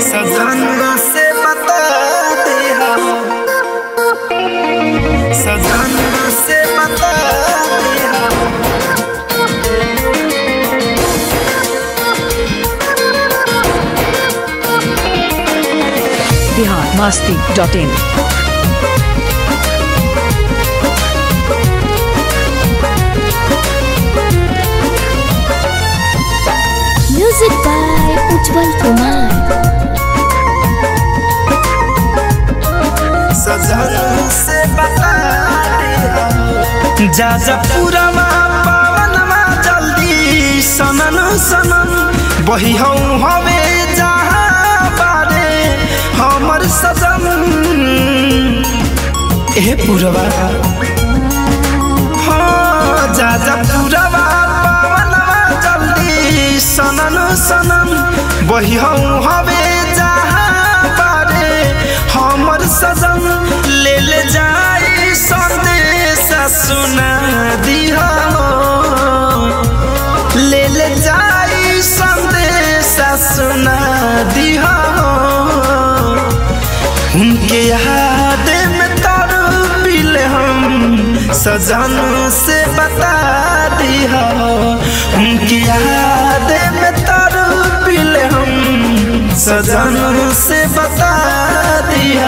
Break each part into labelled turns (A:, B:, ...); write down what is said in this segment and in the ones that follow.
A: सजन से बता दे हम सजन से बता दे हम
B: Bihar Masti dot in
C: Music by Ujjwal Kumar.
A: सजन से बता दे हम जा जा पूरवा पावनमा जल्दी सनन सनन बही हूँ हवे जहाँ बारे हमर सजन ए पूरवा हाँ जा जा पूरवा पावनमा जल्दी सनन सनन बही हूँ हवे जहाँ बारे हमर सजन ले ले जाई संदेश सुना दिहा ले ले जाई संदेश सुना दिहा उनके याद में तर पिल हम सजन से बता दिया उनकी याद में तर पिल हम सजन से बता दिया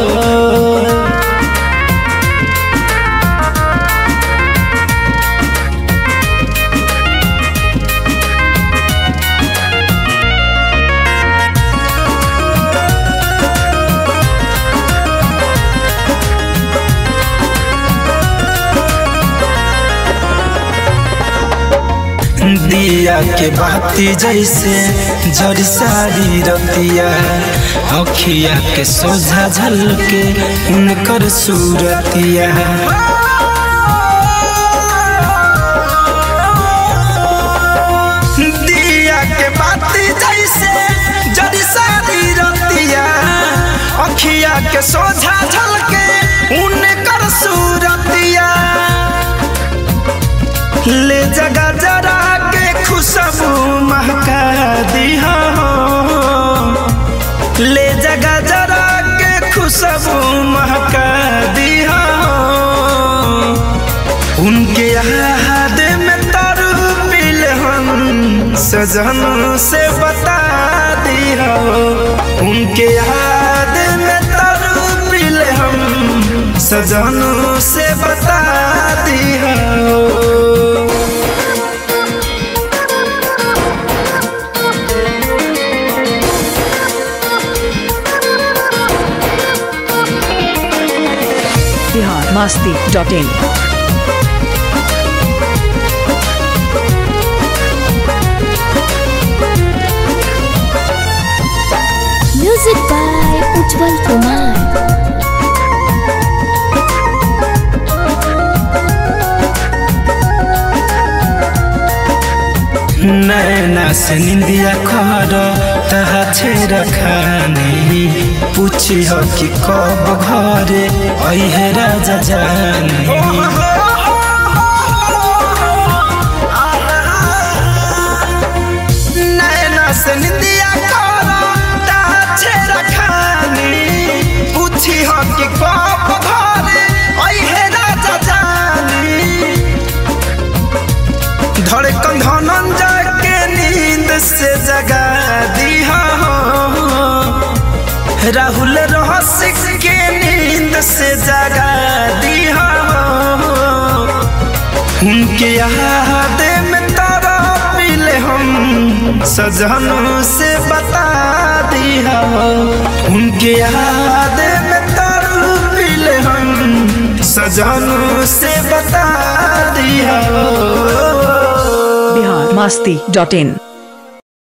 A: दिया के बाती जैसे जड़ सारी रतिया अखिया के सोझा झलके उनकर सूरतिया दिया के बाती जैसे जड़ सारी रतिया अखिया के सोझा झलके उनकर सूरतिया ले जगा जरा के खुशबू महका दिहा ले जगा जरा के खुशबू महका दिहा उनके याद में तर पिल हम सजन से बता दिया उनके याद में तर पिल हम सजन से बता दिया
B: Bihar Masti dot in
C: Music by Ujjwal Kumar.
A: नैना से निंदिया खर तहा छेर खानी पूछी हो कि कब घरे अहे राजा जानी नैना से निंदिया खर तहा छेर खानी पूछी हो कि कब घरे अहे राजा जानी धड़कन धनंजय के नींद से जगा दिया राहुल रहसिक के नींद से जगा दिया उनके याद में तारा पिले हम सजन से बता दिया उनके याद में तारा पिले हम सजन से बता दिया
B: बिहार मस्ती डॉट इन